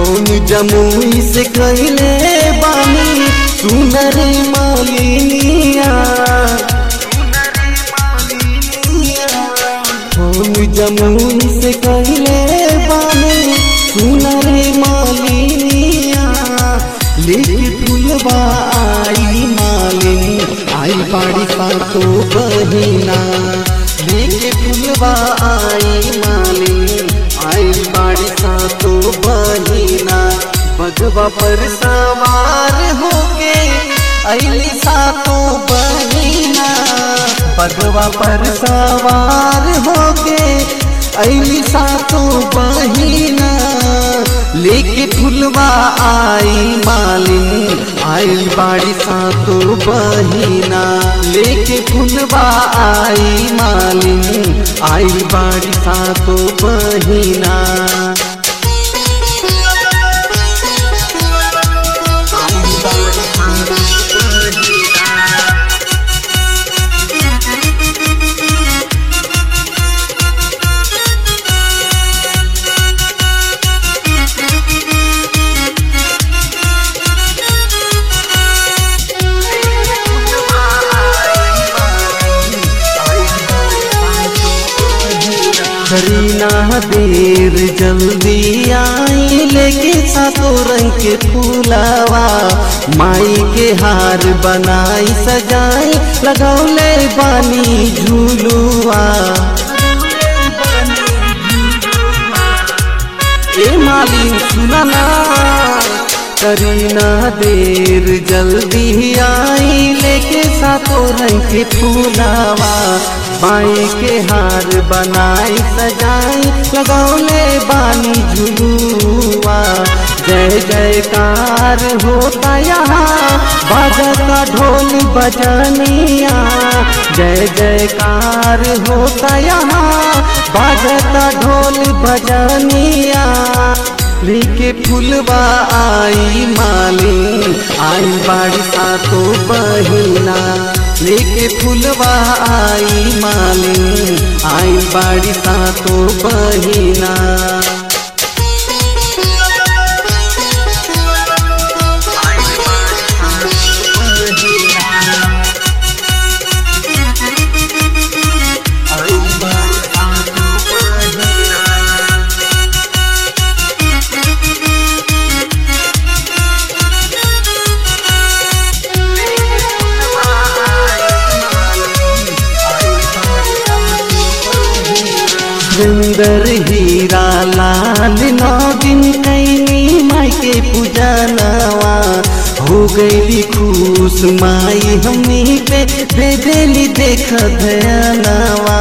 phone Jamui से कहले बानी सुनर मालिनिया फोन जमुई से कहले बानी सुनर मालिनिया लेके फुलवा आई मालिनी आई बाड़ी सा तो बहिना लेके फुलवा आई मालिनी आई बाड़ी सा तो बहिना बगवा पर सवार होके अली सा तो बहिना बगवा पर सवार होके अली सा तो बहिना लेके फुलवा आई मालिनी आई बाड़ी सा तो बहिना लेके फुलवा आई मालिनी आई बाड़ी सा तो बहिना करीना देर जल्दी आई लेके सातो रंग के फूलावा माई के हार बनाई सजाई लगौले बानी झूलुआ ए मालिन सुना ना करीना देर जल्दी आई लेके सातो रंग के फूलावा माई के हार बनाई सजाई लगौले बानी झुलुआ जय जयकार होता यहाँ बाजता ढोल बजनिया जय जयकार होता यहाँ बाजता ढोल बजनिया लेके फुलवा आई माली आई बाड़ी सा तो बहिना लेके फुलवा आई माली आई बाड़ी सा तो बहिना सुंदर हीरा लाल नौ दिन कैनी माई के पूजनवा हो गई खुश माई हमनी पे दे देली देख धनवा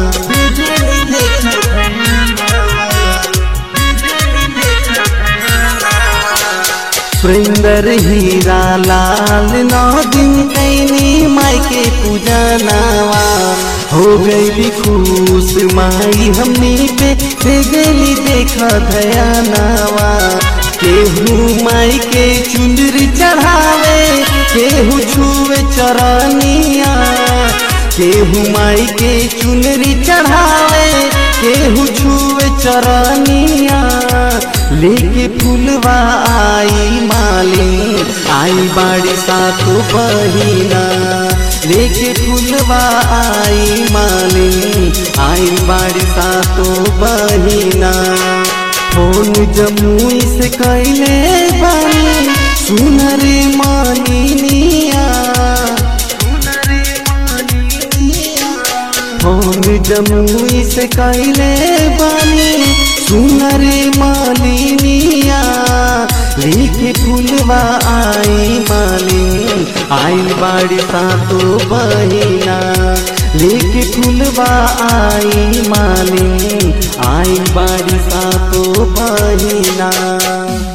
सुंदर हीरा लाल नौ दिन कैनी माई के पूजनवा हो गई खुश माई हमनी पे दे गली देखा धयानावा केहू माई के चुंदरी चढ़ावे केहू छुए चरनिया केहू माई के चुनरी चढ़ावे केहू छुए चरनिया लेके फुलवा आई माली आई बाड़ी सा तो बहिना लेके फुलवा आई माली आई बाड़ी सा तो बहिना फोन जमुई से कैले बानी सुनर मानिनिया फोन जमुई से कैले बानी सुनर मालिनिया लेके फुलवा आई मालिनी आई बाड़ी सा तो बहिना लेके फुलवा आई मालिनी आई बाड़ी सा तो बहिना